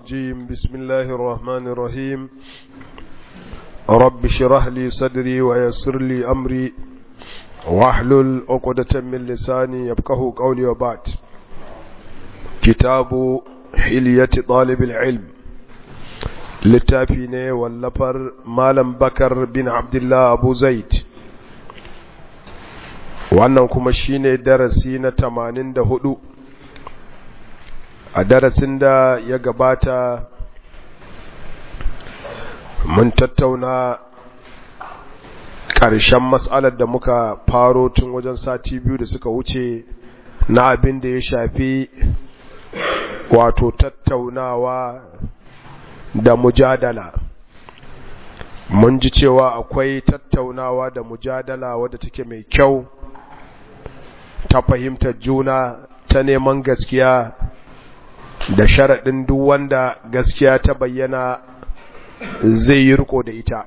الرجيم بسم الله الرحمن الرحيم رب شرح لي صدري ويسر لي أمري واحلل عقدة من لساني يبقه قولي وبعد كتاب حلية طالب العلم littafi ne wallafar malam bakar bin abdullah abu zaid wannan kuma shine darasi na tamanin da hudu a darasin da ya gabata mun tattauna ƙarshen matsalar da muka faro tun wajen sati biyu da suka wuce na abin da ya shafi wato tattaunawa da mujadala mun ji cewa akwai tattaunawa da mujadala wadda take mai kyau ta fahimtar juna ta neman gaskiya da sharaɗin duk wanda gaskiya ta bayyana zai yi riko da ita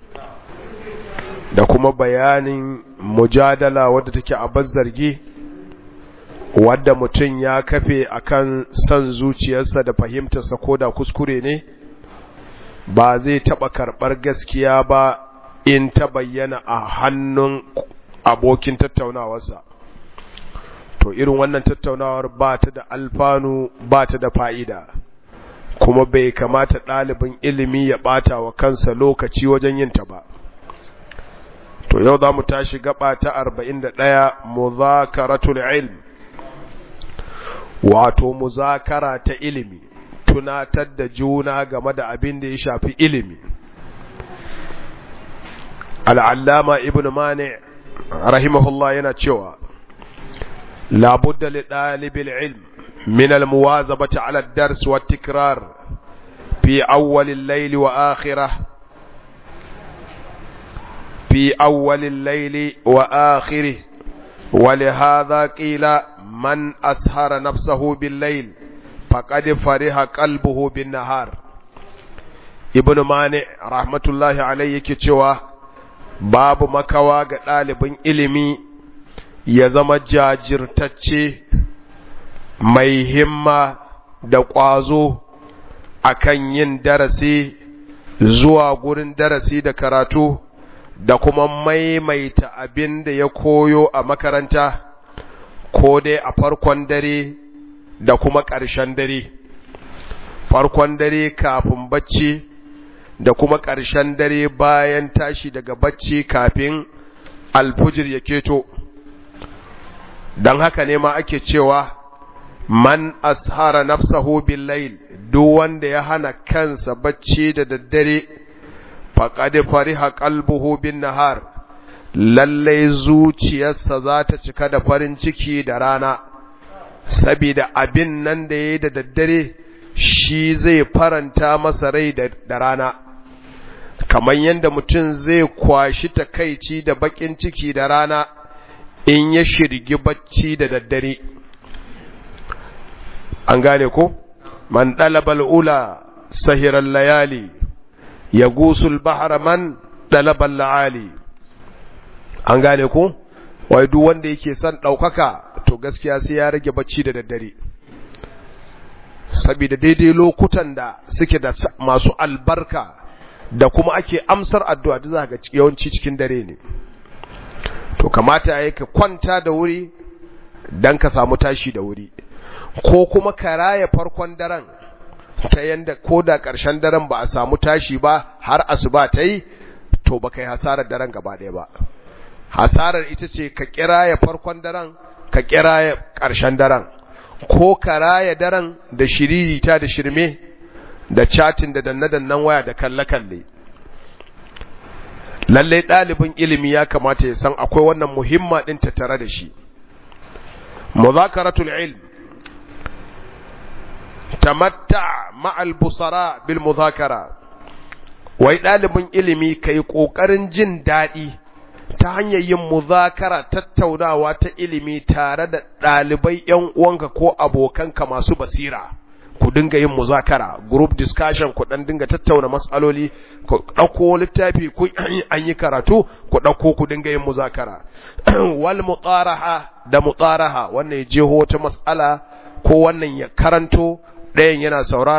da kuma bayanin mujadala wadda take a zargi wadda mutum ya kafe akan son zuciyarsa da fahimtarsa ko da kuskure ne ba zai taɓa karɓar gaskiya ba in ta bayyana a hannun abokin tattaunawarsa to irin wannan tattaunawar ba ta da alfanu ba ta da fa'ida kuma bai kamata ɗalibin ilimi ya ɓata wa kansa lokaci wajen yinta ba to yau za mu tashi gaba ta arba'in da ɗaya muzakaratul ilm wato muzakara ta ilimi tunatar da juna game da abin da ya shafi ilimi al'allama ibn mani rahimahullah yana cewa labudda li ɗalibin ilm min almuwazabati ala dars wa tikrar fi awwalin laili wa akhirah في أول الليل وآخره ولهذا قيل من أسهر نفسه بالليل فقد فرح قلبه بالنهار ابن مانع رحمة الله عليه كتوى باب مكوا ɗalibin ilimi ya zama jajirtacce mai himma da ƙwazo akan yin darasi zuwa gurin darasi da karatu da kuma maimaita abin da ya koyo a makaranta ko dai a farkon dare da kuma ƙarshen dare farkon dare kafin bacci da kuma ƙarshen dare bayan tashi daga bacci kafin alfujir ya keto don haka ne ma ake cewa man ashara nafsahu bil layl duk wanda ya hana kansa bacci da daddare faƙaɗe fariha ƙalbuhu bin nahar lallai zuciyarsa za ta cika da farin ciki da rana sabida abin nan da ya yi da daddare shi zai faranta masa rai da rana kamar yadda mutum zai kwashi takaici da baƙin ciki da rana in ya shirgi bacci da daddare an gane ko man ɗalabal ula sahiran layali ya gusul bahar man ɗalaban la'ali an gane ku wai duk wanda yake son ɗaukaka to gaskiya sai ya rage bacci da daddare saboda daidai lokutan da suke da masu albarka da kuma ake amsar addu'a da za ga yawanci cikin dare ne to kamata ya ka kwanta da wuri don ka samu tashi da wuri ko kuma ka raya farkon daren ta yanda ko da ƙarshen daren ba a samu tashi ba har asuba ta yi to ba kai hasarar daren gaba ɗaya ba hasarar ita ce ka kiraya farkon daren ka kiraya ƙarshen daren ko ka raya daren da shiririta da shirme da chatin da danne-dannen waya da kalle-kalle lallai ɗalibin ilimi ya kamata ya san akwai wannan muhimma ɗin tattare da shi muzakaratul ilm tamatta ma'al busara bil muzakara wai ɗalibin ilimi kai ƙoƙarin jin daɗi ta hanyar yin muzakara tattaunawa ta ilimi tare da ɗalibai ‘yan uwanka ko abokanka masu basira ku dinga yin muzakara group discussion ku dan dinga tattauna matsaloli ku ɗauko littafi ku an yi karatu ku ɗauko ku dinga yin muzakara wal mutaraha da mutaraha wannan ya jeho wata matsala ko wannan ya karanto ɗayan yana saurara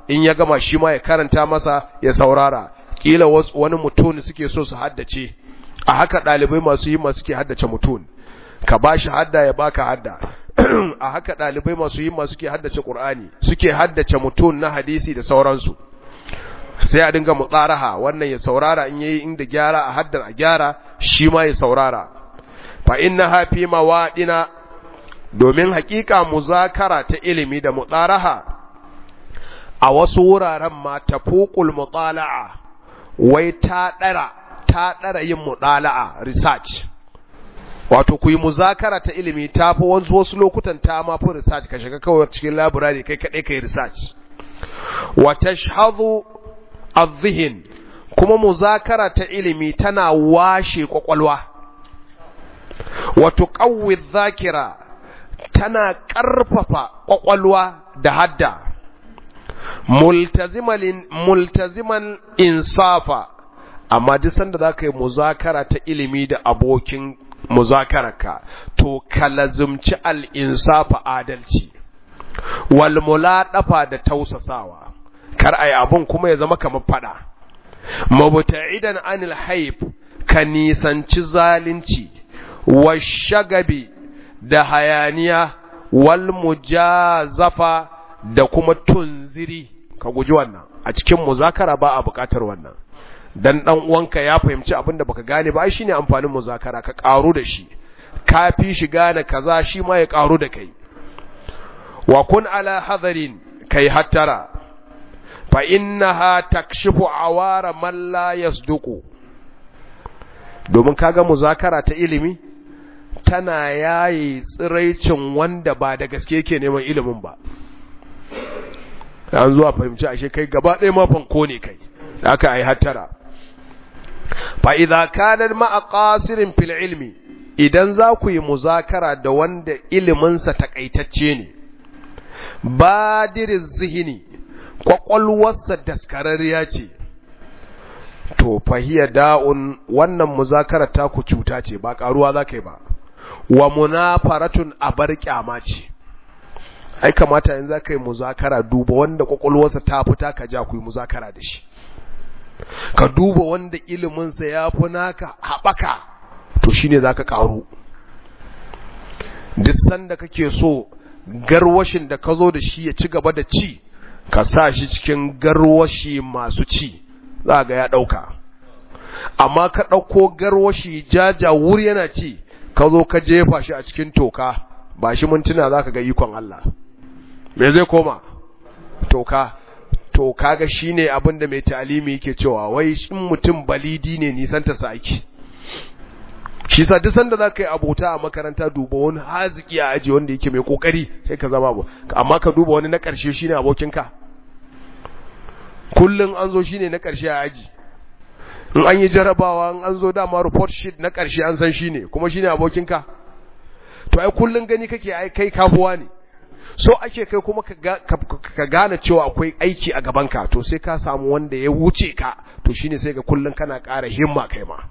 in ya gama shi ma ya karanta masa ya saurara kila wani mutum suke so su haddace a haka ɗalibai masu yi masu ke haddace mutum ka ba shi hadda ya baka hadda a haka ɗalibai masu yi masu ke haddace ƙur'ani suke haddace mutum na hadisi da sauransu sai a dinga mutsaraha wannan ya saurara in yayi inda gyara a haddar a gyara shi ma ya saurara fa inna hafi mawaɗina domin hakika muzakara ta ilimi da mutsaraha a wasu wuraren ma tafuqul mutala'a wai ta dara ta dara yin mutala'a research wato ku yi muzakara ta ilimi ta fi wasu wasu lokutan ta ma fi research ka shiga kawai cikin library kai kaɗai kai research wa tashhadu adh kuma muzakara ta ilimi tana washe kwakwalwa wa tuqawwi dhakira tana ƙarfafa kwakwalwa da hadda multaziman multaziman insafa amma duk sanda zaka yi muzakara ta ilimi da abokin muzakararka to ka lazumci al-insafa adalci wal muladafa da tausasawa kar ai abun kuma ya zama kamar fada mabta'idan anil haib ka nisanci zalunci wa shagabi da hayaniya wal mujazafa da kuma tunziri ka guji wannan a cikin muzakara ba a bukatar wannan dan dan uwanka ya fahimci abin da baka gane ba ai shine amfanin muzakara ka karu da shi ka fi shi gane kaza shi ma ya karu da kai wa kun ala hadarin kai hattara fa innaha takshifu awara man la yasduqu domin kaga muzakara ta ilimi tana yayi tsiraicin wanda ba da gaske yake neman ilimin ba an zuwa fahimci ashe kai gaba ɗaya ma fanko ne kai da aka yi hattara fa idza kana ma'a qasirin fil ilmi idan za ku yi muzakara da wanda iliminsa takaitacce ne badirin zihini kwakwalwarsa daskararriya ce to fahiya da'un wannan muzakara ta ku cuta ce ba karuwa za ka yi ba wa munafaratun abar kyama ce ai kamata in za ka yi muzakara duba wanda kwakwalwarsa ta fita ka ja ku yi muzakara da shi ka duba wanda iliminsa ya fi naka haɓaka to shine za ka ƙaru duk sanda kake so garwashin da ka zo da shi ya ci gaba da ci ka sa shi cikin garwashi masu ci za ga ya ɗauka amma ka ɗauko garwashi jaja wuri yana ci ka zo ka jefa shi a cikin toka ba shi mintuna za ka ga ikon Allah me zai koma toka to kaga shine abin da mai talimi yake cewa wai in mutum balidi ne nisan ta saki shi sa duk sanda zaka yi abota a makaranta duba wani haziki a aji wanda yake mai kokari sai ka zama abu amma ka duba wani na karshe shine abokinka kullun an zo shine na karshe a aji in an yi jarabawa in an zo dama report sheet na karshe an san shine kuma shine abokinka to ai kullun gani kake ai kai kafuwa ne so ake kai kuma ka gane cewa akwai aiki a gabanka to sai ka samu wanda ya wuce ka to shine sai ga kullun kana ƙara himma kai ma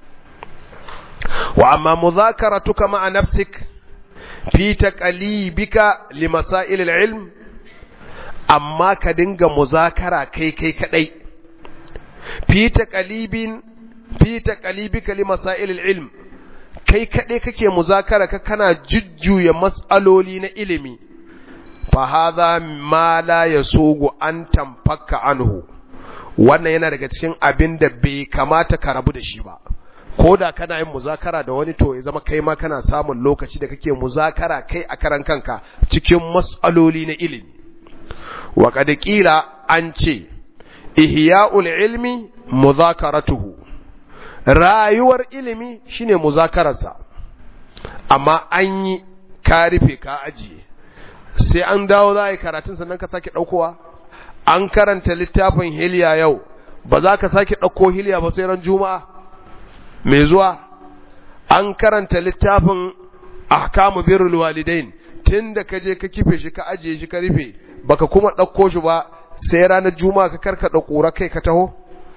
wa amma muzakaratuka ma'a nafsik fi taqalibika li masail al-ilm amma ka dinga muzakara kai kai kadai fi taqalibin fi taqalibika li masail al-ilm kai kadai kake muzakara ka kana jujjuya mas'aloli na ilimi fahaza ma la ya sogo an tamfaka anhu wannan yana daga cikin abin da bai kamata ka rabu da shi ba ko da kana yin muzakara da wani to ya zama kai ma kana samun lokaci da kake muzakara kai a karan kanka cikin mas'aloli na ilimi wa qad qila an ce ihya'ul ilmi muzakaratuhu rayuwar ilimi shine muzakararsa amma an yi ka rufe ka ajiye sai an dawo za a yi karatun sannan ka sake ɗaukowa an karanta littafin hiliya yau ba za ka sake ɗauko hiliya ba sai ran juma'a mai zuwa an karanta littafin ahkamu birrul walidain tun da ka je ka kife shi ka ajiye shi ka rufe baka kuma ɗauko shi ba sai ranar juma'a ka karkaɗa ƙura kai ka taho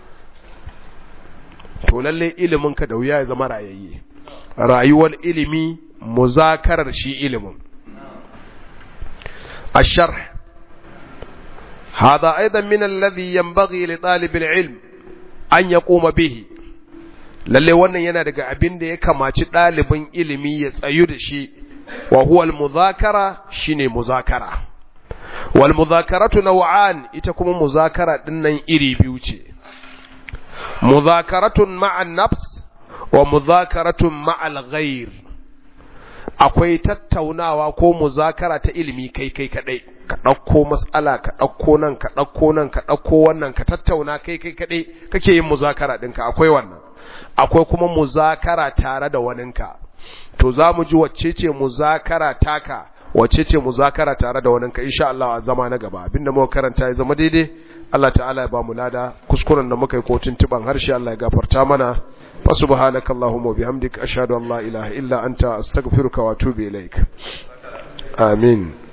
to lallai ilimin ka da wuya ya zama rayayye rayuwar ilimi muzakarar shi ilimin الشرح هذا أيضا من الذي ينبغي لطالب العلم أن يقوم به lalle wannan yana daga abin da ya kamaci ɗalibin ilimi ya tsayu da shi wa huwa al-muzakara shine muzakara wal muzakaratu naw'an ita kuma muzakara din nan iri biyu ce muzakaratun ma'an nafs wa muzakaratun ma'al ghair akwai tattaunawa ko muzakara ta ilimi kai kai kadai ka ɗauko matsala ka ɗauko nan ka ɗauko nan ka ɗauko wannan ka tattauna kai kai kadai kake yin muzakara ɗinka akwai wannan akwai kuma muzakara tare da waninka to za mu ji wacce ce muzakara taka wacce ce muzakara tare da waninka insha Allah a zama na gaba abinda muka karanta ya zama daidai Allah ta'ala ya ba mu lada kuskuren da muka yi ko tuntuban harshe Allah ya gafarta mana fa subhanaka allahumma bihamdika ashhadu an la ilaha illa anta astaghfiruka wa atubu ilaik amin